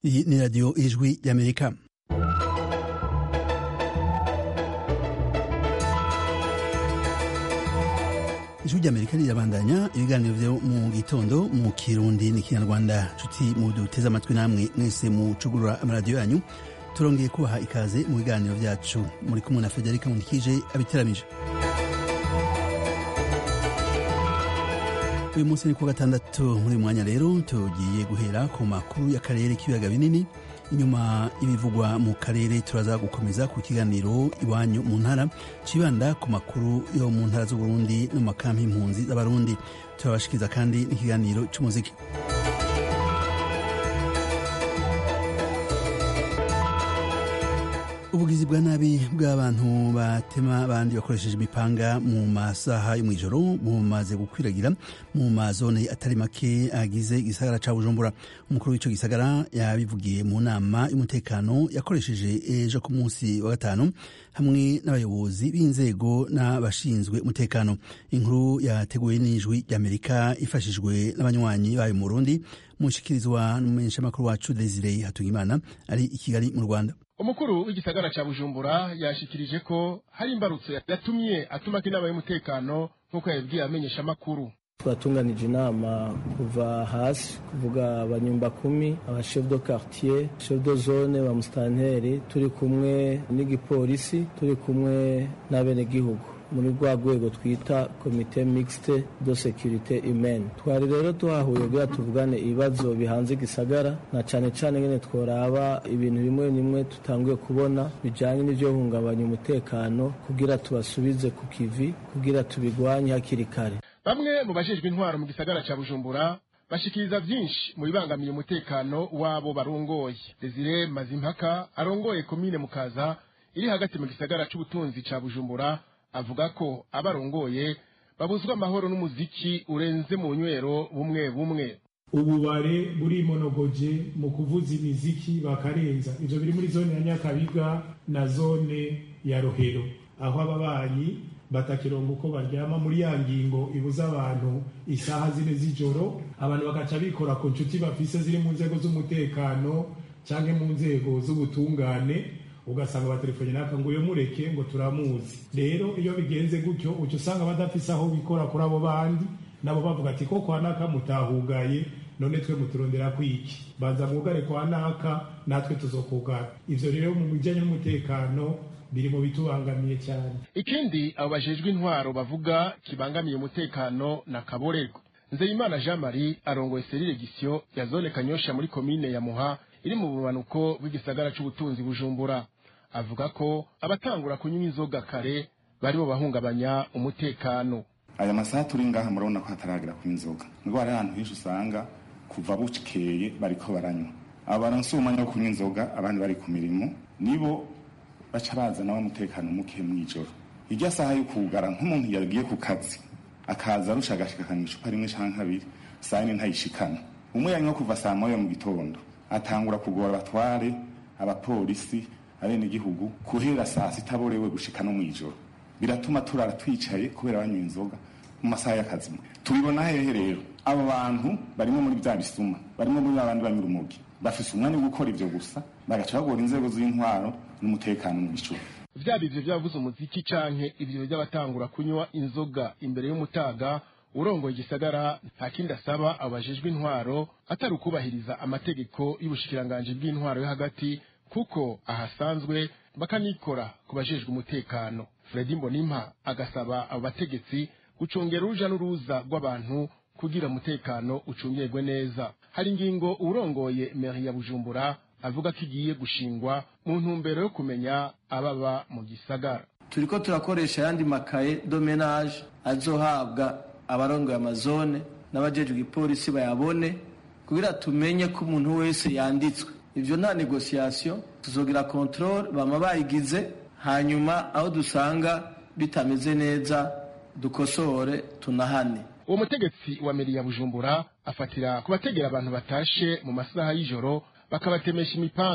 Iyi ni radiyo ijwi y'amerika ijwi ry'amerika rirabandanya ibiganiro vyo mu gitondo mu kirundi n'ikinyarwanda nshuti mu duteze amatwi namwe mwese mucugurura amaradiyo yanyu turongeye kubaha ikaze mu biganiro vyacu muri kumwe na federika nkundikije abiteramije uyu munsi ni ku gatandatu muri mwanya rero tugiye guhera ku makuru y'akarere k'ibiyaga binini inyuma y'ibivugwa mu karere turaza gukomeza ku kiganiro iwanyu mu ntara cibanda ku makuru yo mu ntara z'uburundi no mu makampi impunzi z'abarundi turabashikiriza kandi n'ikiganiro c'umuziki ubugizi bwa nabi bw'abantu batema abandi bakoresheje imipanga mu masaha yo mw'ijoro bumaze gukwiragira mu mazone atari make agize igisagara ca bujumbura umukuru w'ico gisagara yabivugiye mu nama y'umutekano yakoresheje ejo ku munsi wa gatanu hamwe n'abayobozi b'inzego n'abashinzwe umutekano inkuru yateguwe n'ijwi ry'amerika ifashijwe n'abanywanyi bayo mu burundi mushikirizwa n'umumenyeshamakuru wacu desire hatungimana ari i kigali mu rwanda umukuru w'igisagara ca bujumbura yashikirije ko hari imbarutso yatumye atumako inama y'umutekano nk'uko yabibwiye amenyesha amakuru twatunganije inama kuva hasi kuvuga abanyumba kumi aba chef de quartier chef de zone ba mustanteri turi kumwe n'igipolisi turi kumwe n'abenegihugu muri rwa rwego twita komite mixte de securite humaine twari rero tuhahuye kugira tuvugane ibibazo bihanze igisagara na cane cane ngene tworaba ibintu bimwe bimwe tutanguye kubona bijanye n'ivyo hungabanya umutekano kugira tubasubize ku kivi kugira tubigwanye hakiri kare bamwe mu bajejwe intwaro mu gisagara ca bujumbura bashikiriza vyinshi mu bibangamiye umutekano wabo barongoye desire mazimpaka arongoye komine mukaza iri hagati mu gisagara c'ubutunzi ca bujumbura avuga ko abarongoye babuzwa amahoro n'umuziki urenze mu nywero bumwe bumwe ububare burimonogoje mu kuvuza imiziki bakarenza ivyo biri muri zone ya nyakabiga na zone ya rohero aho ababanyi batakironga uko baryama muri ya ngingo ibuza abantu isaha zine z'ijoro abantu bagaca bikora ku nshuti bafise ziri mu nzego z'umutekano canke mu nzego z'ubutungane ugasanga batelefone naka ngo uyo mureke ngo turamuzi rero iyo bigenze gutyo uca usanga badafise aho bikora kuri abo bandi nabo bavuga ati ko kwa naka mutahugaye none twe muturondera kwiki banza mwugare kwa naka natwe tuzokugara ivyo rero mu bijanye n'umutekano biri mu bitubangamiye cyane ikindi abo bajejwe intwaro bavuga kibangamiye umutekano na kaborerwa nzeyimana jean marie arongoye serire gisyo ya zone kanyosha muri komine ya muha iri mu bumanuko bw'igisagara c'ubutunzi bujumbura avuga ko abatangura kunywa inzoga kare baribo bahungabanya umutekano aya masaha turi ngaha murabona ko hataragera ku inzoga nubwo hari ahantu henshi usanga kuva bukeye bariko baranywa abo baronse umwanya wo kunywa inzoga abandi bari ku mirimo nibo baca bazana umutekano muke mw'ijoro irya saha yo kugara nk'umuntu yagiye ku kazi akaza arusha agashika akanywa icupa rimwe canke kabiri saa yine ntayishikana umwe yanywa kuva saa moya mu gitondo atangura kugora abatware abapolisi abenegihugu guhera saa sita borewe gushika no mw'ijoro biratuma turara twicaye kubera banywa inzoga mu masaha y'akazi tubibona hehe rero abo bantu barimo muri bya bisuma barimo muri babandi banywa urumogi bafise umwanya wo gukora ivyo gusa bagaca bagora inzego z'intwaro n'umutekano mu bicuba vyaba ivyo vyavuze umuziki canke ivyo vy'abatangura kunywa inzoga imbere y'umutaga urongoye igisagara nta kindi asaba abo bajejwe intwaro atari ukubahiriza amategeko y'ubushikiranganji bw'intwaro yo hagati kuko ahasanzwe bakanikora ku bajejwe umutekano fredi mbonimpa agasaba abo bategetsi gucungera uruja n'uruza rw'abantu kugira umutekano ucungirwe neza hari ingingo urongoye meri ya bujumbura avuga ko igiye gushingwa mu ntumbero yo kumenya ababa mu gisagara turiko turakoresha ayandi makaye domenage azohabwa abarongoye amazone n'abajejwe igipolisi bayabone kugira tumenye ko umuntu wese yanditswe ivyo nta negociation tuzogira controle bama bayigize hanyuma aho dusanga bitameze neza dukosore tunahane uwo mutegetsi wa meri ya bujumbura afatira ku bategera abantu batashe mu masaha y'ijoro bakabatemesha imipanga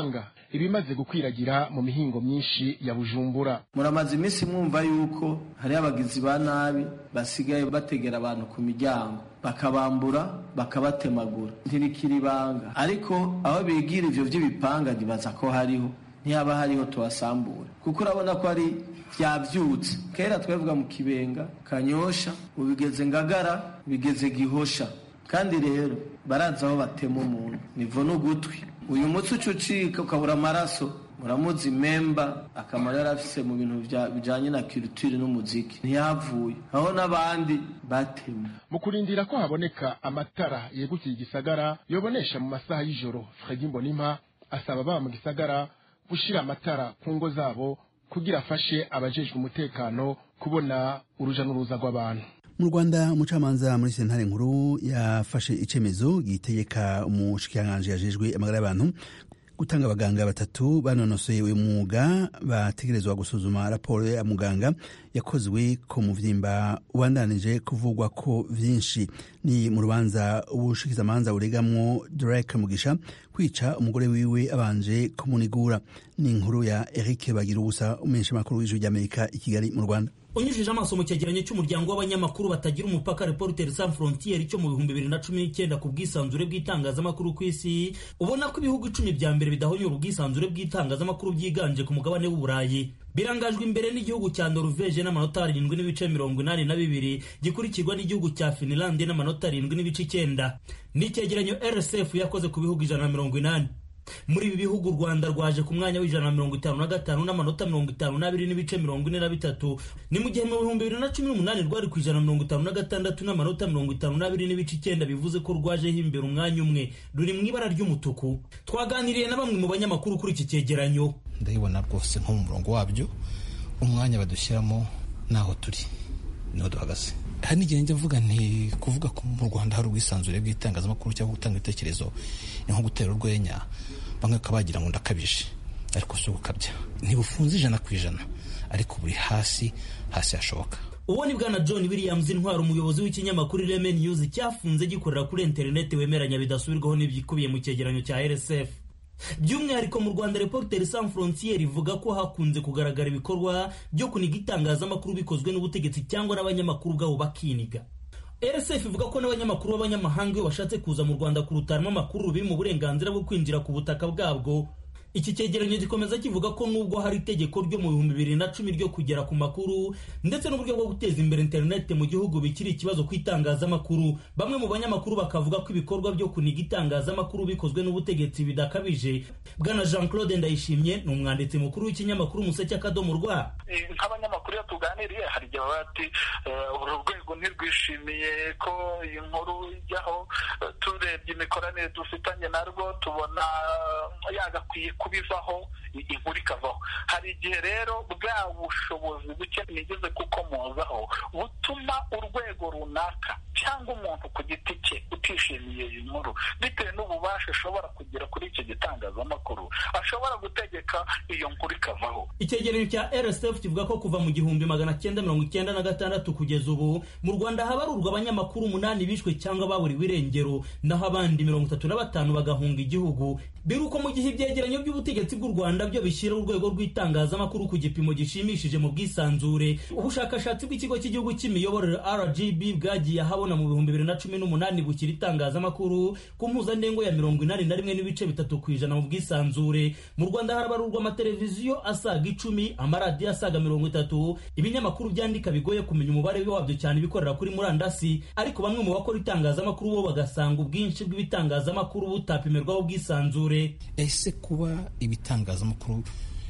ibimaze gukwiragira mu mihingo myinshi ya bujumbura muramaze iminsi mwumva yuko hariho abagizi ba nabi basigaye bategera abantu ku miryango bakabambura bakabatemagura ntibikira ibanga ariko aho bigira ivyo vy'ibipanga ntibaza ko hariho ntihaba hariho tubasambura kuko urabona ko ari vyavyutse kera twavuga mu kibenga kanyosha ubigeze ngagara bigeze gihosha kandi rero barazi aho batema umuntu nivo n'ugutwi uyu mutsi uca ucika ukabura amaraso muramuzi memba akamaro yari afise mu bintu bijanye na culture n'umuziki ntiyavuye aho n'abandi batema mu kurindira ko haboneka amatara yegukiye igisagara yobonesha mu masaha y'ijoro fredi mbonimpa asaba baba mu gisagara gushira amatara ku ngo zabo kugira afashe abajejwe umutekano kubona uruja n'uruza rw'abantu mu rwanda umucamanza muri sentare nkuru yafashe icemezo gitegeka umushikiranganji yajejwe amagara y'abantu gutanga abaganga batatu banonosoye uyu mwuga bategerezwa gusuzuma raporo ya muganga yakozwe ku muvyimba ubandanije kuvugwa ko vyinshi ni mu rubanza ubushikizamanza buregamwo Derek Mugisha kwica umugore wiwe abanje kumunigura ni inkuru ya Eric Bagira ubusa umenyesha makuru w'ijwi ry'Amerika i Kigali mu Rwanda unyujije amaso mu cyegeranyo cy'umuryango w'abanyamakuru batagira umupaka Reporters Sans Frontières cyo mu bihumbi bibiri na cumi n'icyenda ku bwisanzure bw'itangazamakuru ku isi ubona ko ibihugu icumi bya mbere bidahonyora ubwisanzure bw'itangazamakuru byiganje ku mugabane w'uburayi birangajwe imbere n'igihugu cya Norvege n'amanota arindwi n'ibice mirongo inani na bibiri gikurikirwa n'igihugu cya Finland n'amanota arindwi n'ibice icyenda n'icyegeranyo RSF yakoze ku bihugu ijana na mirongo inani muri ibi bihugu u rwanda rwaje ku mwanya w'ijana na mirongo itanu na gatanu n'amanota mirongo itanu n'abiri n'ibice mirongo ine na bitatu ni mu gihe mu bihumbi bibiri na cumi n'umunani rwari ku ijana na mirongo itanu na gatandatu n'amanota mirongo itanu n'abiri n'ibice icyenda bivuze ko rwajeho imbere umwanya umwe ruri mu ibara ry'umutuku twaganiriye na bamwe mu banyamakuru kuri iki cyegeranyo ndabibona rwose nko mu murongo wabyo umwanya badushyiramo naho turi niho duhagaze hari n'igihe njya mvuga nti kuvuga ko mu rwanda hari ubwisanzure bw'itangazamakuru cyangwa gutanga ibitekerezo ni nko gutera urwenya bamwe bakaba bagira ngo ndakabije ariko si ugukabya ntibufunze ijana ku ijana ariko buri hasi hasi hashoboka uwo ni bwana john williams intwara umuyobozi w'ikinyamakuru ireme news cyafunze gikorera kuri interineti wemeranya bidasubirwaho n'ibyikubiye mu cyegeranyo cya rsf by'umwihariko mu rwanda reporters sans frontiere ivuga ko hakunze kugaragara ibikorwa byo kuniga itangazamakuru bikozwe n'ubutegetsi cyangwa n'abanyamakuru ubwabo bakiniga rsf ivuga ko n'abanyamakuru b'abanyamahanga iyo bashatse kuza mu rwanda kurutaramo amakuru biri mu burenganzira bwo kwinjira ku butaka bwabwo iki cyegeranyo gikomeza kivuga ko nubwo hari itegeko ryo mu bihumbi bibiri na cumi ryo kugera ku makuru ndetse n'uburyo bwo guteza imbere interineti mu gihugu bikiri ikibazo ku itangazamakuru bamwe mu banyamakuru bakavuga ko ibikorwa byo kuniga itangazamakuru bikozwe n'ubutegetsi bidakabije bwana jean claude ndayishimye ni umwanditsi mukuru w'ikinyamakuru umuseke akadomo rwa nk'abanyamakuru iyo tuganiriye hari igihe baba bati uru rwego ntirwishimiye ko iyi nkuru ijyaho turebye imikoranire dufitanye narwo tubona yagakwiye kubivaho inkuru ikavaho hari igihe rero bwa bushobozi buke nigeze kukomozaho butuma urwego runaka cyangwa umuntu ku giti cye utishimiye iyi nkuru bitewe n'ububasha ashobora kugira kuri icyo gitangazamakuru ashobora gutegeka iyo nkuru ikavaho icyegeranyo cya rsf kivuga ko kuva mu gihumbi magana cyenda mirongo icyenda na gatandatu kugeza ubu mu rwanda habarurwa abanyamakuru umunani bishwe cyangwa baburiwe irengero naho abandi mirongo itatu na batanu bagahunga igihugu biruko mu gihe ibyegeranyo by'ubutegetsi bw'u rwanda byo bishyira urwego rw'itangazamakuru ku gipimo gishimishije mu bwisanzure ubushakashatsi bw'ikigo cy'igihugu cy'imiyoborere rgb bwagiye ahabona mu bihumbi bibiri na cumi n'umunani bukira itangazamakuru ku mpuzandengo ya mirongo inani na rimwe n'ibice bitatu ku ijana mu bwisanzure mu rwanda harabarurwa amateleviziyo asaga icumi amaradiyo asaga mirongo itatu ibinyamakuru byandika bigoye kumenya umubare wabyo cyane ibikorera kuri murandasi ariko bamwe mu bakora itangazamakuru bo bagasanga ubwinshi bw'ibitangazamakuru butapimirwaho ubwisanzure ese kuba ibitangazamakuru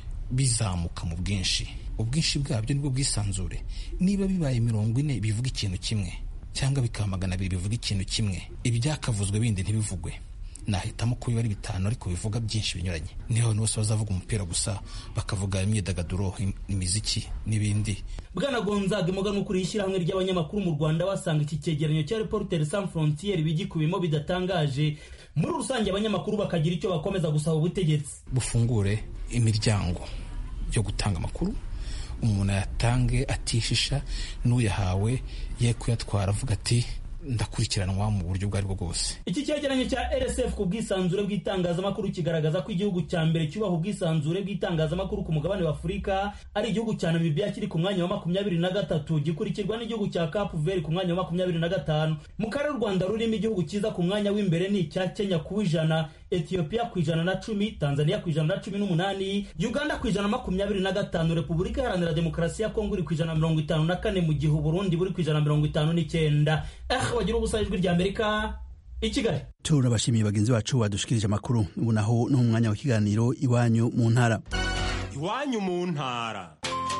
bizamuka mu bwinshi ubwinshi bwabyo nibwo bwisanzure niba bibaye mirongo ine bivuga ikintu kimwe cyangwa bikaba magana abiri bivuga ikintu kimwe ibyakavuzwe bindi ntibivugwe nahitamo ko biba ari bitanu ariko bivuga byinshi binyuranye niho abantu bose bazavuga umupira gusa bakavuga imyidagaduro imiziki n'ibindi bwana gonzaga imboga n'ukuri ishyirahamwe ry'abanyamakuru mu rwanda basanga iki cyegeranyo cya reporters sans frontiere bigikubiyemo bidatangaje muri rusange abanyamakuru bakagira icyo bakomeza gusaba ubutegetsi bufungure imiryango yo gutanga amakuru umuntu ayatange atishisha n'uyahawe ye kuyatwara avuga ati ndakurikiranwa mu buryo ubwo ari bwo bwose iki cyegeranyo cya rsf ku bwisanzure bw'itangazamakuru kigaragaza ko igihugu cya mbere cyubaha ubwisanzure bw'itangazamakuru ku mugabane wa afurika ari igihugu cya namibia kiri ku mwanya wa makumyabiri na gatatu gikurikirwa n'igihugu cya cape vert ku mwanya wa makumyabiri na gatanu mu karere u rwanda rurimo igihugu cyiza ku mwanya w'imbere ni icya kenya ku ijana ethiopia ku ijana na cumi tanzania ku ijana na cumi n'umunani uganda ku ijana na makumyabiri na gatanu repubulika iharanira demokarasi ya kongo iri ku ijana na mirongo itanu na kane mu gihe uburundi buri ku ijana na mirongo itanu n'icyenda eh bagira ubusa ijwi rya amerika i kigali turabashimiye bagenzi bacu badushikirije amakuru ubu naho ni umwanya w'ikiganiro iwanyu mu ntara iwanyu mu ntara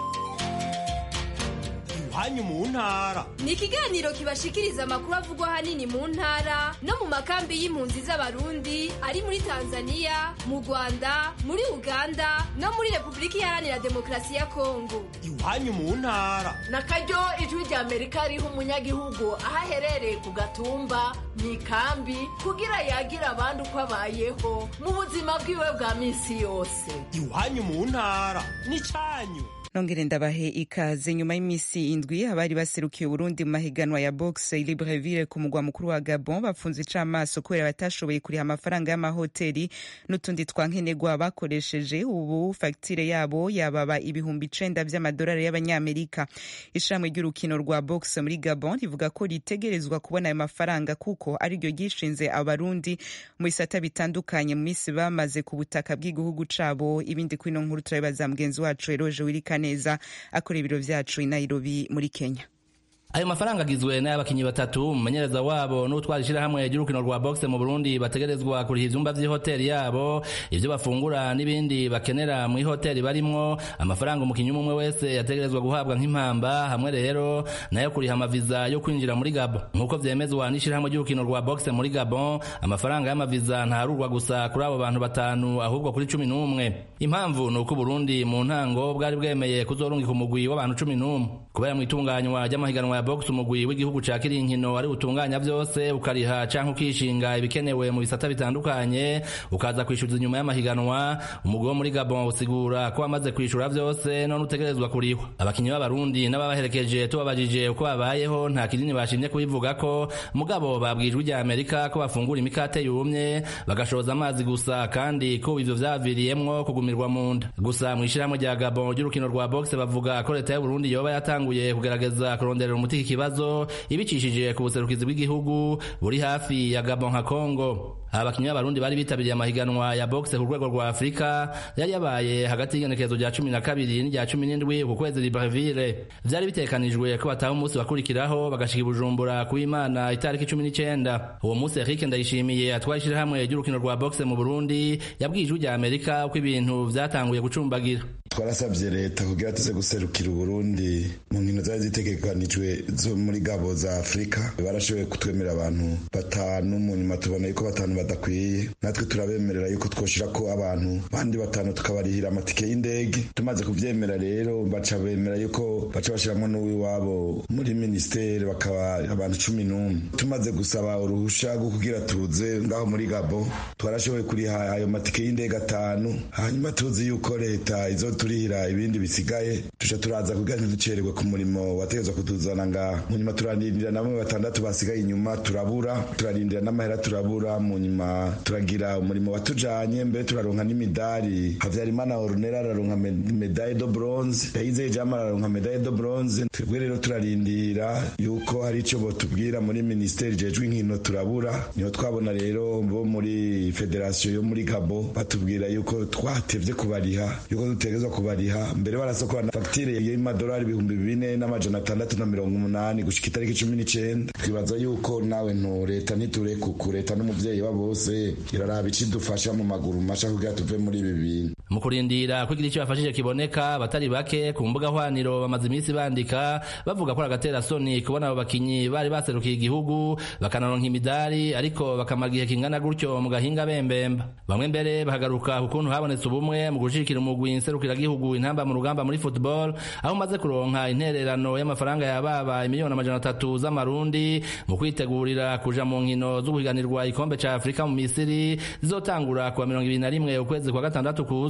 iwanyu mu ntara ni ikiganiro kibashikiriza amakuru avugwa ahanini mu ntara no mu makambi y'impunzi z'abarundi ari muri tanzania mu rwanda muri uganda no muri repubulika iharanira demokarasi ya kongo iwanyu mu ntara na karyo ijwi rya amerika riha umunyagihugu aho aherereye ku gatumba mu ikambi kugira yagira abandi uko abayeho mu buzima bwiwe bwa minsi yose iwanyu mu ntara n'icyanyu nongere ndabahe ikaze nyuma y'iminsi indwi abari baserukiye Burundi mu mahiganwa ya boxe Libreville ku mugwa mukuru wa Gabon bafunze icamaso kubera batashoboye kuriha amafaranga y'amahoteli n'utundi twankenerwa bakoresheje ubu fagitire yabo yababa ibihumbi icenda vy'amadolari y'abanyamerika ishami ry'urukino rwa boxe muri Gabon rivuga ko ritegerezwa kubona ayo mafaranga kuko ariryo ryishinze abarundi mu bisata bitandukanye mu minsi bamaze ku butaka bw'igihugu cabo ibindi kwino nkuru turabibaza mugenzi wacu Eroje Wirika neza akora ibiro vyacu i Nairobi muri Kenya ayo mafaranga agizwe n'abakinyi batatu umumenyereza wabo n'utwara ishirahamwe ry'urukino rwa boxe mu Burundi bategerezwa kuriha ivyumba vy'ihoteli yabo ivyo bafungura n'ibindi bakenera mu ihoteli barimwo amafaranga umukinyi umwe wese yategerezwa guhabwa nk'impamba hamwe rero nayo kuriha amaviza yo kwinjira muri Gabon nk'uko vyemezwa n'ishirahamwe ry'urukino rwa boxe muri Gabon amafaranga y'amaviza ntarurwa gusa kuri abo bantu batanu ahubwo kuri cumi n'umwe impamvu ni uko Burundi mu ntango bwari bwemeye kuzorungika umugwi w'abantu cumi n'umwe kubera mu itunganywa ry'amahiganwa ya box umugwi w'igihugu ca kirinkino ari utunganya vyose ukariha canke ukishinga ibikenewe mu bisata bitandukanye ukaza kwishyuza inyuma y'amahiganwa umugwi wo muri Gabon usigura ko wamaze kwishura vyose none utegerezwa kurihwa abakinyi b'abarundi n'ababaherekeje tubabajije uko babayeho nta kinini bashimye kubivuga ko mugabo babwijwe rya Amerika ko bafungura imikate yumye bagashoza amazi gusa kandi ko ivyo vyaviriyemwo kugumirwa mu nda gusa mu ishirahamwe rya Gabon ry'urukino rwa boxe bavuga ko leta y'u Burundi yoba yatanguye kugerageza kuronderera umuti iki kibazo ibicishije ku buserukizi bw'igihugu buri hafi ya Gabon nka Congo abakinyi b'abarundi bari bitabiriye amahiganwa ya boxe ku rwego rwa Afurika yari yabaye hagati y'igenekerezo rya cumi na kabiri n'irya cumi n'indwi ku kwezi Libreville vyari bitekanijwe ko bataha umunsi bakurikiraho bagashika i Bujumbura ku Imana itariki cumi n'icenda uwo munsi Eric Ndayishimiye atwara ishirahamwe ry'urukino rwa boxe mu Burundi yabwiye ijwi rya Amerika uko ibintu vyatanguye gucumbagira twarasabye leta kugira tuze guserukira uburundi mu nkino zari zitegekanijwe zo muri gabo za afurika barashoboye kutwemera abantu batanu mu nyuma tubona yuko batanu badakwiye natwe turabemerera yuko twoshira ko abantu bandi batanu tukabarihira amatike y'indege tumaze kuvyemera rero baca bemera yuko baca bashiramwo n'uwiwabo muri minisiteri bakaba abantu cumi n'umwe tumaze gusaba uruhusha rwo kugira tuze ngaho muri gabo twarashoboye kuriha ayo matike y'indege atanu hanyuma tuzi yuko leta izo turihira ibindi bisigaye tuca turaza kugira ntiducererwe ku murimo wategezwa kutuzana ngaha mu nyuma turarindira na bamwe batandatu basigaye inyuma turabura turarindira n'amahera turabura mu nyuma turagira umurimo watujanye mbere turaronka n'imidari havyarimana orunera araronka medaille de bronze yayizeye jama araronka medaille de bronze twebwe rero turarindira yuko hari ico botubwira muri ministeri jejwe inkino turabura niho twabona rero bo muri federation yo muri gabo batubwira yuko twatevye kubariha yuko dutegezwa kubariha mbere barasokorana fagitire y'amadolari ibihumbi bine n'amajana atandatu na mirongo umunani gushika itariki cumi n'icenda twibaza yuko nawe nto leta ntiturekuku leta n'umuvyeyi wa bose iraraba ico idufasha mu maguru masha kugira tuve muri ibi bintu mu kurindira kugira icyo bafashije kiboneka batari bake ku mbuga hwaniro bamaze iminsi bandika bavuga ko agatera soni kubona abo bakinyi bari baserukiye igihugu bakanaronka imidari ariko bakamara igihe kingana gutyo mu gahinga bembemba bamwe mbere bahagaruka ku kuntu habonetse ubumwe mu gushikira umugwi nserukiragihugu intamba mu rugamba muri football aho umaze kuronka intererano y'amafaranga yababa imiliyoni amajana atatu z'amarundi mu kwitegurira kuja mu nkino zo guhiganirwa ikombe ca afurika mu misiri zizotangura kuwa mirongo ibiri na rimwe ukwezi kwa gatandatu kuza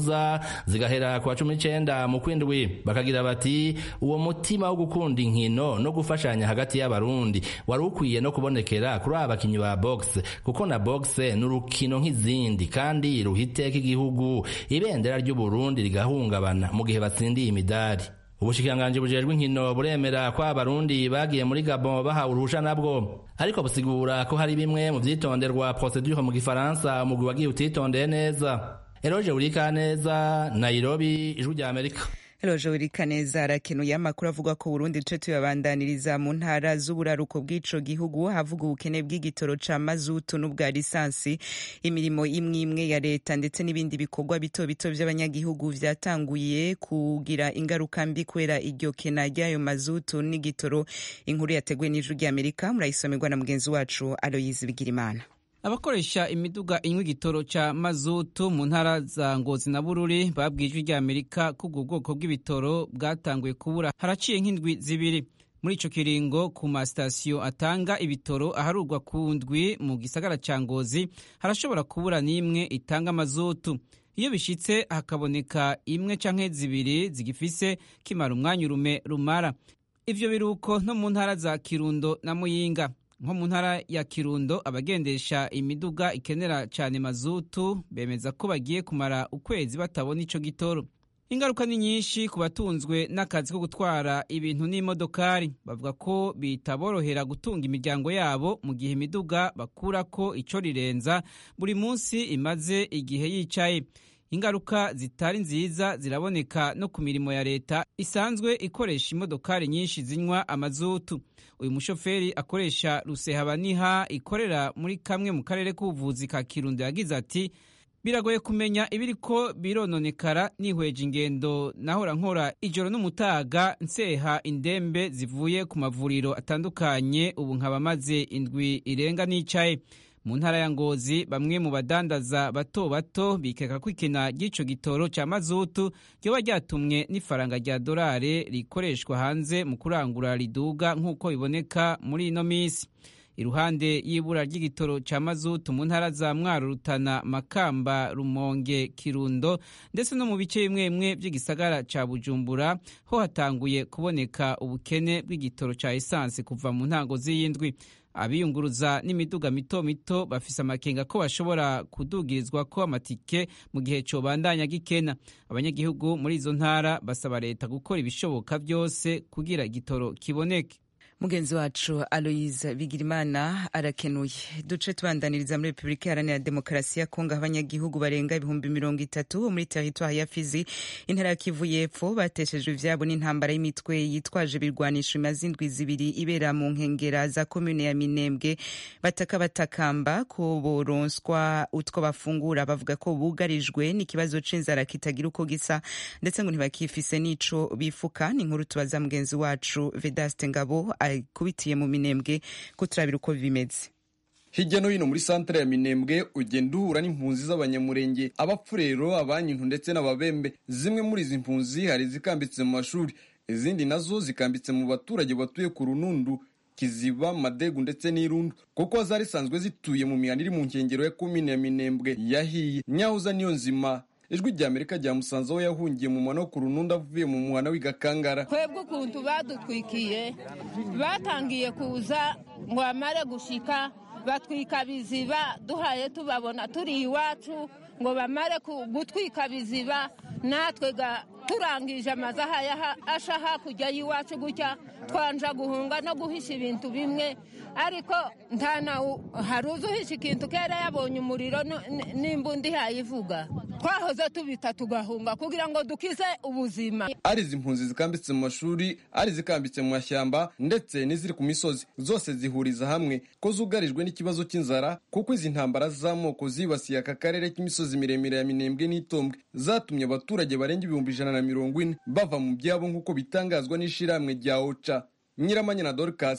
uza zigahera ku wa cumi n'icenda mu kwindwi bakagira bati uwo mutima wo gukunda inkino no gufashanya hagati y'abarundi wari ukwiye no kubonekera kuri aba bakinyi ba boxe kuko na boxe ni urukino nk'izindi kandi ruha iteka igihugu ibendera ry'uburundi rigahungabana mu gihe batsindiye imidari ubushikiranganji bujejwe inkino buremera ko abarundi bagiye muri gabon bahawe uruhusha nabwo ariko busigura ko hari bimwe mu vyitonderwa procedure mu gifaransa umugwi wagiye utitondeye neza eroje urika neza nairobi ijwi rya amerika Eloje Wirikaneza arakenuye amakuru avuga ko Burundi duce tuyabandaniriza mu ntara z'uburaruko bw'ico gihugu havuga ubukene bw'igitoro ca mazutu n'ubwa lisansi imirimo imwe imwe ya leta ndetse n'ibindi bikorwa bito bito vy'abanyagihugu vyatanguye kugira ingaruka mbi kubera iryo kena ry'ayo mazutu n'igitoro inkuru yateguwe n'ijwi ry'Amerika murayisomerwa na mugenzi wacu Aloyizi Bigirimana abakoresha imiduga inywa igitoro ca mazutu mu ntara za ngozi na bururi babwiye ijwi rya amerika ko ubwo bwoko bw'ibitoro bwatanguye kubura haraciye nk'indwi zibiri muri ico kiringo ku masitasiyo atanga ibitoro aharurwa ku ndwi mu gisagara ca ngozi harashobora kubura n'imwe itanga mazutu iyo bishitse hakaboneka imwe canke zibiri zigifise kimara umwanya urume rumara ivyo biruko no mu ntara za kirundo na muyinga nko mu ntara ya kirundo abagendesha imiduga ikenera cyane mazutu bemeza ko bagiye kumara ukwezi batabona ico gitoro ingaruka ni nyinshi ku batunzwe n'akazi ko gutwara ibintu n'imodokari bavuga ko bitaborohera gutunga imiryango yabo mu gihe imiduga bakurako ico rirenza buri munsi imaze igihe yicaye ingaruka zitari nziza ziraboneka no ku mirimo ya leta isanzwe ikoresha imodokari nyinshi zinywa amazutu uyu mushoferi akoresha rusehabaniha ikorera muri kamwe mu karere k'ubuvuzi ka kirundo yagize ati biragoye kumenya ibiriko birononekara nihweje ingendo nahora nkora ijoro n'umutaga nseha indembe zivuye ku mavuriro atandukanye ubu nkaba maze indwi irenga nicaye mu ntara ya ngozi bamwe mu badandaza bato bato bikeka ko ikena ry'ico gitoro ca mazutu ryoba ryatumwe n'ifaranga rya dorare rikoreshwa hanze mu kurangura riduga nk'uko biboneka muri ino misi iruhande y'ibura ry'igitoro ca mazutu mu ntara za mwaro rutana makamba rumonge kirundo ndetse no mu bice bimwe bimwe vy'igisagara ca bujumbura ho hatanguye kuboneka ubukene bw'igitoro ca esansi kuva mu ntango z'iyindwi abiyunguruza n'imiduga mito mito bafise amakenga ko bashobora kudugirizwa ko amatike mu gihe cobandanya gikena abanyagihugu muri izo ntara basaba leta gukora ibishoboka byose kugira igitoro kiboneke mugenzi wacu aloise bigirimana arakenuye duce tubandaniriza muri repubulika iharanira demokarasi ya kongo aho abanyagihugu barenga ibihumbi mirongo itatu muri teritwari ya fizi intara ya kivu y'epfo bateshejwe ivyabo n'intambara y'imitwe yitwaje ibirwanisho imaze indwi zibiri ibera mu nkengera za komune ya minembwe bataka batakamba ko boronswa utwo bafungura bavuga ko bugarijwe n'ikibazo c'inzara kitagira uko gisa ndetse ngo ntibakifise n'ico bifuka ni inkuru tubaza mugenzi wacu vedaste ngabo kubitiye mu minembwe ko turabira uko bimeze hirya no hino muri santere ya minembwe ugenda uhura n'impunzi z'abanyamurenge abapfurero abanyintu ndetse n'ababembe zimwe muri izi mpunzi hari izikambitse mu mashuri izindi nazo zikambitse mu baturage batuye ku runundu kiziba madegu ndetse n'irundu kuko zari zisanzwe zituye mu mihanda iri mu nkengero ya komine ya minembwe yahiye nyahuza niyo nzima ijwi rya amerika ryamusanze aho yahungiye mu mwana wo ku rununda avuye mu muhana w'igakangara twebwe ukuntu badutwikiye batangiye kuza ngo bamare gushika batwika biziba duhaye tubabona turi iwacu ngo bamare gutwika biziba natwe turangije amazu ahaye asha hakurya y'iwacu gutya twanja guhunga no guhisha ibintu bimwe ariko nta nawe hari uzi uhisha ikintu kera yabonye umuriro n'imbunda ihayivuga twahoze tubita tugahunga kugira ngo dukize ubuzima ari izi mpunzi zikambitse mu mashuri ari izikambitse mu mashyamba ndetse n'iziri ku misozi zose zihuriza hamwe ko zugarijwe n'ikibazo cy'inzara kuko izi ntambara z'amoko zibasiye aka karere k'imisozi miremire ya minembwe n'itombwe zatumye abaturage barenga ibihumbi ijana na mirongo ine bava mu byabo nk'uko bitangazwa n'ishyirahamwe rya oca nyiramanya na dorikasi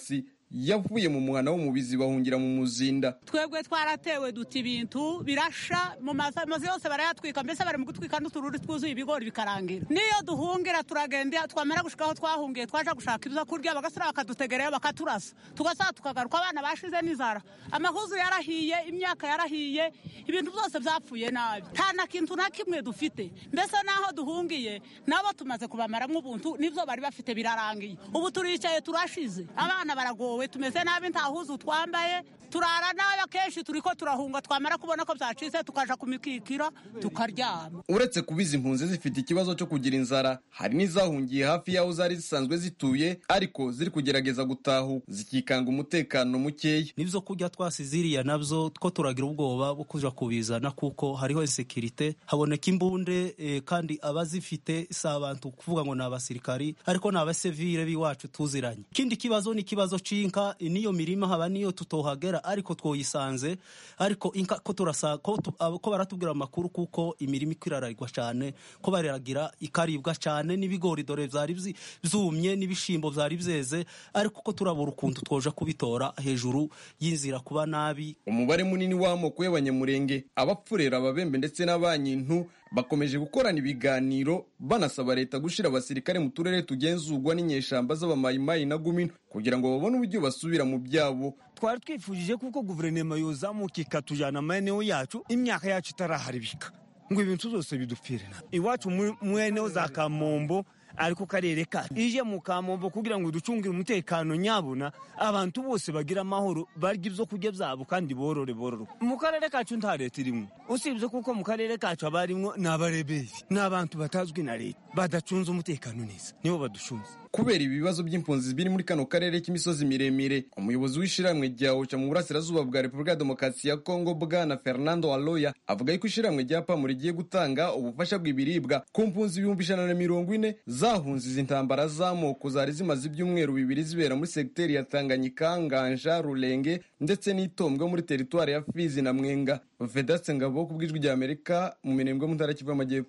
yavuye mu muhana w'umubizi bahungira mu muzinda twebwe twaratewe duta ibintu birasha mu mazu yose barayatwika mbese bari mu gutwika n'utururi twuzuye ibigori bikarangira niyo duhungira turagenda twamara gushika aho twahungiye twaja gushaka ibyo kurya bagasura bakadutegereyo bakaturasa tugasaba tukagaruka abana bashize n'inzara amahuzu yarahiye imyaka yarahiye ibintu byose byapfuye nabi nta na kintu na kimwe dufite mbese n'aho duhungiye nabo tumaze kubamaramo ubuntu n'ibyo bari bafite birarangiye ubu turicaye turashize abana baragowe tumeze nabi nta huzu twambaye turara nabi akenshi turi ko turahunga twamara kubona ko byacitse tukaja ku mikikiro tukaryama uretse kuba izi mpunzi zifite ikibazo cyo kugira inzara hari n'izahungiye hafi y'aho zari zisanzwe zituye ariko ziri kugerageza gutahu zikikanga umutekano mukeya n'ibyo kurya twasize iriya nabyo two turagira ubwoba bwo kuja kubizana kuko hariho insekirite haboneka imbunde eh, kandi abazifite si abantu kuvuga ngo ni abasirikari ariko ni abasivile b'iwacu tuziranye ikindi kibazo ni ikibazo c'inka niyo mirima haba niyo tutohagera ariko twoyisanze ariko inka ko turasa ko, tu, ko baratubwira amakuru kuko imirima ikiraragwa cyane ko bariragira ikaribwa cyane n'ibigori dore vyari vyumye n'ibishimbo vyari vyeze ariko ko turabura ukuntu twoja kubitora hejuru y'inzira kuba nabi umubare munini w'amoko y'abanyamurenge abapfurera ababembe ndetse n'abanyintu bakomeje gukorana ibiganiro banasaba leta gushyira abasirikare mu turere tugenzurwa n'inyeshamba z'abamayimayi na gumino kugira ngo babone uburyo basubira mu byabo twari twifujije kuko guverinoma yozamuka ikatujyana amaeneo yacu imyaka yacu itaraharibika ngo ibintu byose bidupfire iwacu mu eneo za kamombo ariko karere kacu ije mu kamombo kugira ngo ducungire umutekano nyabuna abantu bose bagira amahoro barya ibyo kurya byabo kandi borore bororo mu karere kacu nta leta irimo usibye kuko mu karere kacu haba harimo ni abareberi ni abantu batazwi na leta badacunze umutekano neza nibo baducunze kubera ibibazo by'impunzi biri muri kano karere k'imisozi miremire umuyobozi w'ishyirahamwe rya oca mu burasirazuba bwa repubulika ya demokarasi ya kongo bwana fernando aloya avuga yuko ishyirahamwe rya pamu rigiye gutanga ubufasha bw'ibiribwa ku mpunzi ibihumbi ijana na mirongo ine zahunze izi ntambara z'amoko zari zimaze ibyumweru bibiri zibera muri segiteri ya tanganyika nganja rurenge ndetse n'itombwe muri teritwari ya fizi na mwenga vedatse ngabo ku bw'ijwi rya amerika mu mirembwe mu ntara kivu y'amajyepfo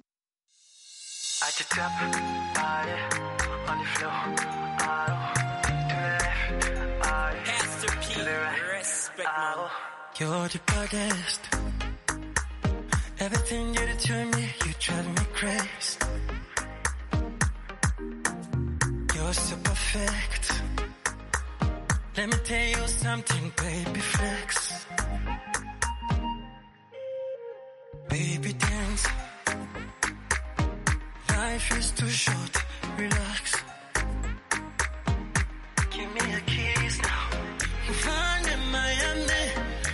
on the floor. Oh, to the left, oh, Pastor P, to the right. Respect, oh. You're the baddest. Everything you do to me, you drive me crazy. You're so perfect. Let me tell you something, baby flex. Baby dance. Life is too short, relax. Give me a kiss now. Find in Miami.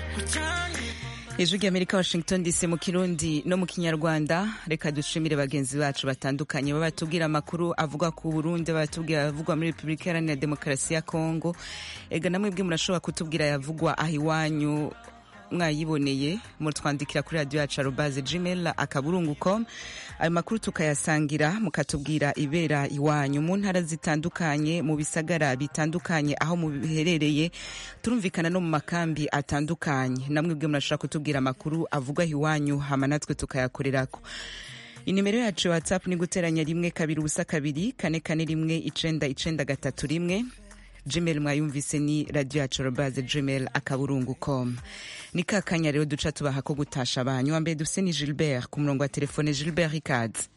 ijwi ry'amerika washington dc mu kirundi no mu kinyarwanda reka dushimire bagenzi bacu batandukanye baba batubwira amakuru avuga ku burundi batubwira avugwa muri repubulika iharanira demokarasi ya kongo ega namwe bwe murashobora kutubwira yavugwa aho iwanyu mwayiboneye mutwandikira kuri radiyo yacu arobaze gmail akaburungu com ayo makuru tukayasangira mukatubwira ibera iwanyu mu ntara zitandukanye mu bisagara bitandukanye aho mubiherereye turumvikana no mu makambi atandukanye namwe bwe murashobora kutubwira amakuru avugwa iwanyu hama natwe tukayakorerako inimero yacu ya whatsapp ni guteranya rimwe kabiri ubusa kabiri kane kane rimwe icenda icenda gatatu rimwe gmail mwayumvise ni radio yacu robaze gmail akaburungu com ni ka kanya rero duca tubaha ko gutasha abanyu wa mbere dufise ni gilbert ku murongo wa telefone gilbert ikaze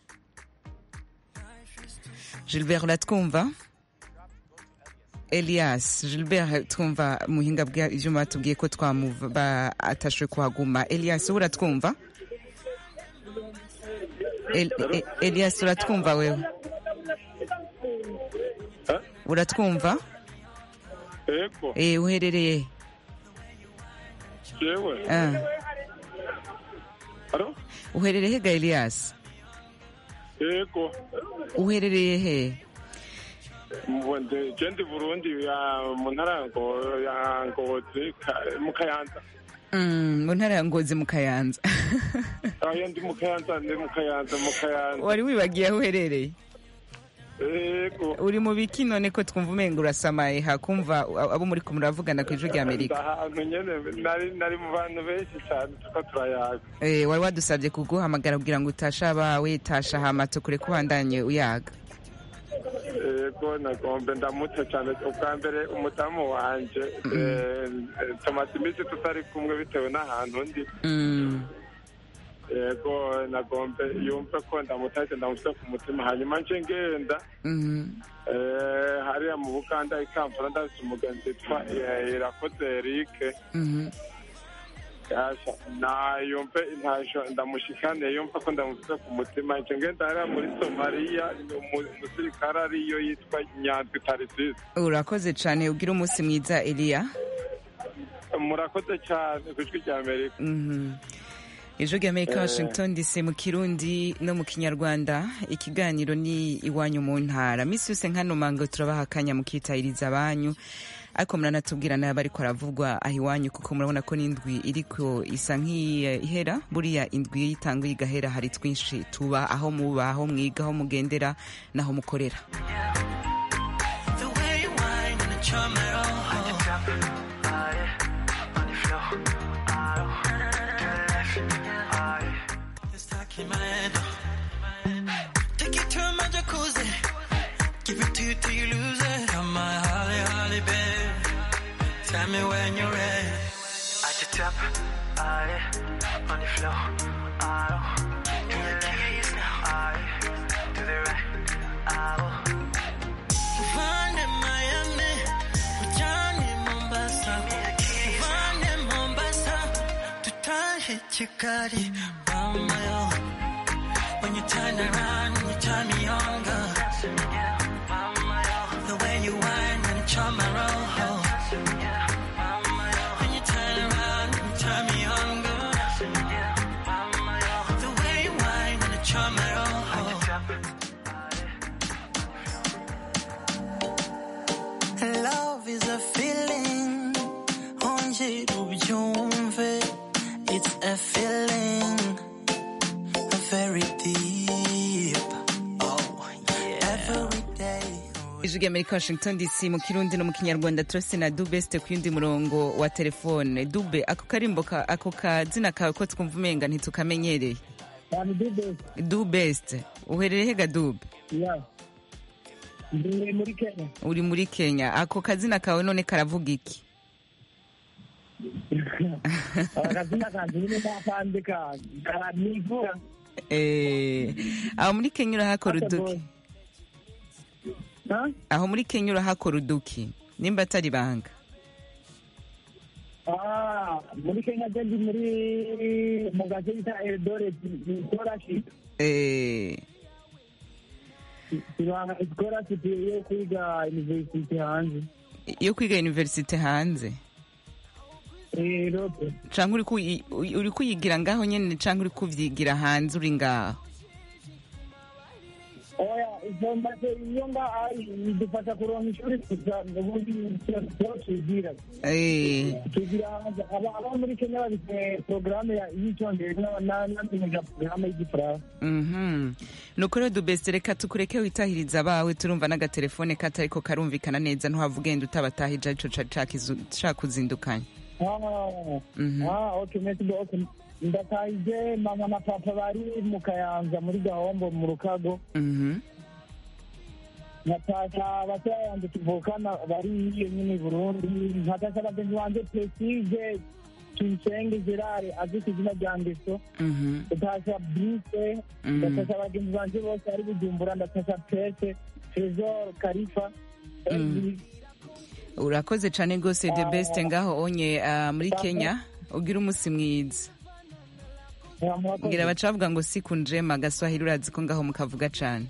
gilbert uratwumva elias gilbert twumva muhinga bw'ivyuma batubwiye ko twamuva atashwe kuhaguma elias wowe uratwumva El, e, elias uratwumva wewe uratwumva Ego. Eh, uherereye Jewe. Ah. Alo? uherereye ga elias Ego. uherereye he Mwende jendi Burundi ya mu ntara ngo ya Ngozi ka- mu Kayanza. Mm, mu ntara ya ngozi mu kayanza Ayo ndi mu Kayanza ndi mu Kayanza mu Kayanza. wari wibagiye aho uherereye Ego. uri mu biki none ko twumva umenga urasamaye hakumva abo muri kumwe muravugana ku ijwi rya amerika Ahantu nyene nari nari mu bantu benshi cyane tuko turayaga. Eh, wari wadusabye kuguhamagara kugira ngo utashe abawe tasha hama tukure kubandanye uyaga yego nagombe ndamutse cyane ubwa mbere umudamu wanje eh, eh, tumaze iminsi tutari kumwe bitewe n'ahantu ndi Mm. yego nagombe yumve ko ndamutashye ndamutse ku mutima hanyuma nje ngenda Mhm. eh, hariya mu buganda i kampala ndafite umugenzi witwa eh, irakoze erike Mhm. Yasha, na yumve intasho ndamushikane yumve ko ndamufite ku mutima nje ngenda hariya muri somaliya umu- umusirikare ariyo yitwa nyandwi tarisisi urakoze cyane ugira umunsi mwiza eliya murakoze cyane ku ijwi rya amerika Mhm. ijwi rya amerika Eh. washington dc mu kirundi no mu kinyarwanda ikiganiro ni iwanyu mu ntara minsi yose nkano mango turabaha akanya mukitahiriza abanyu ariko muranatubwira nayo bariko aravugwa aho iwanyu kuko murabona ko n'indwi iriko isa nk'ihera buriya indwi yitanguye igahera hari twinshi tuba aho muba aho mwiga aho mugendera n'aho mukorera The way you whine and the charm at all. It's talking my head. Take you to my jacuzzi. Give it to you till you lose it. I'm my holly, holly, babe. Tell me when you're ready. At the top, aye, on the floor, aye. To the left, aye, to the right, aye. Vande Miami, Johnny Mombasa, Vande Mombasa, tutahe Chikari, Mama When you turn around, you turn me on, girl. The way you whine and charm my roll. When you turn around, you turn me on, girl. The way you whine and charm my roll. Love is a feeling, onje ubyumve. It's a feeling, very deep. Oh, yeah. Every day. ijwi rya amerika washington dc mu kirundi no mu kinyarwanda turase na dubeste ku yundi murongo wa telefone dube ako karimbo ka- ako kazina kawe ko twumva umenga ntitukamenyereye dubeste uherereye hega dube ndi muri kenya uri muri kenya ako kazina kawe none karavuga iki akazina kanjye nyine nakandika karanivura Eh, aho muri kenya urahakora uduki aho muri kenya urahakora uduki nimba atari banga Ah, muri kenya je ndi muri mu gace bita eldoret scholarship Eh, tubanga scholarship yo kwiga university hanze yo kwiga universite hanze erope canke uri kuyi- uri kuyigira ngaho nyene canke uri kuvyigira hanze uri ngaho oya izo maze iyo nga ari bidufasha kuronka ishuri gusa ubundi twigira Eh, tugira hanze aba aba muri kenya bafite porogaramu y'icyongereza n'amenyesha porogaramu y'igifaransa mhm nuko rero dubeste reka tukureke witahiriza abawe turumva n'agatelefone katariko karumvikana neza ntuhava ugenda utabatahije arico ca- cakizu- cakuzindukanye Ah, Mhm. ah, okay, merci beaucoup. ndatahije mama na papa bari mu kayanza muri gahombo mu rukago Mhm. natasha batoya yanjye tuvukana bari iyo nyine i burundi nkatasha bagenzi banjye presige tuyisenge gerard azwi ku izina rya ngeso Mhm. ndatasha brise Mhm. ndatasha bagenzi banjye bose ari bujumbura ndatasha pese tresor karifa Mhm. urakoze cane rwose the best ngaho onye ah, muri kenya ugira umusi mwiza ngira baca bavuga ngo siku njema gaswahili urazi ko ngaho mukavuga cane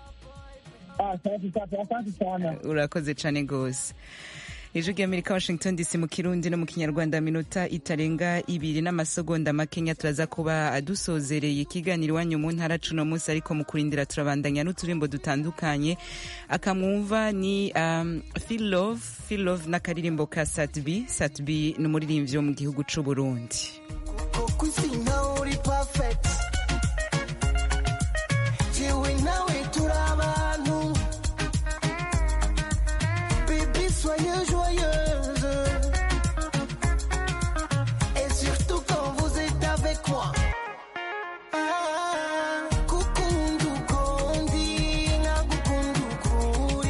asante sana urakoze cane rwose ijwi ry'amerika washington dc mu kirundi no mu kinyarwanda minota itarenga ibiri n'amasegonda makenya turaza kuba dusozereye ikiganiro iwanyu mu ntara cuno munsi ariko mu kurindira turabandanya n'uturimbo dutandukanye akamwumva ni um, feel love feel love n'akaririmbo ka satbi satbi ni umuririmbyi wo mu gihugu c'uburundi kuko isi nkaho uri perfect jewe nawe turi abantu baby soyez joyeuse et surtout quand vous êtes avec moi Ah, gukunda uko ndi nkagukunda uko uri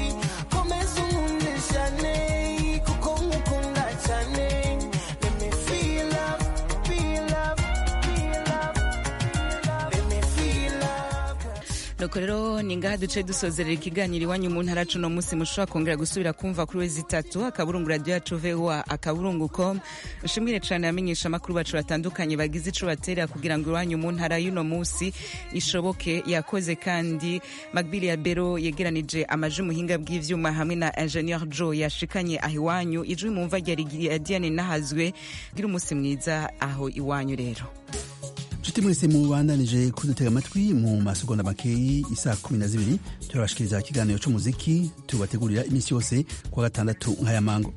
nuko rero ni ngaha duce dusozerera ikiganiro iwanyu mu ntara cuno munsi mushobora kongera gusubira kumva kuri wezi itatu akaburungu radiyo yacu voa akaburungu com nshimwire cane abamenyesha amakuru bacu batandukanye bagize ico batera kugira ngo iwanyu mu ntara y'uno munsi ishoboke yakoze kandi magbili ya bero yegeranije amaji muhinga bw'ivyuma hamwe na ingenieur joe yashikanye aho iwanyu ijwi mumva rya diane nahazwe gira umunsi mwiza aho iwanyu rero nshuti mwese mubandanije kudutega amatwi mu masegonda makeyi isaa kumi na zibiri turabashikiriza ikiganiro c'umuziki tubategurira iminsi yose kuwa gatandatu nk'aya mango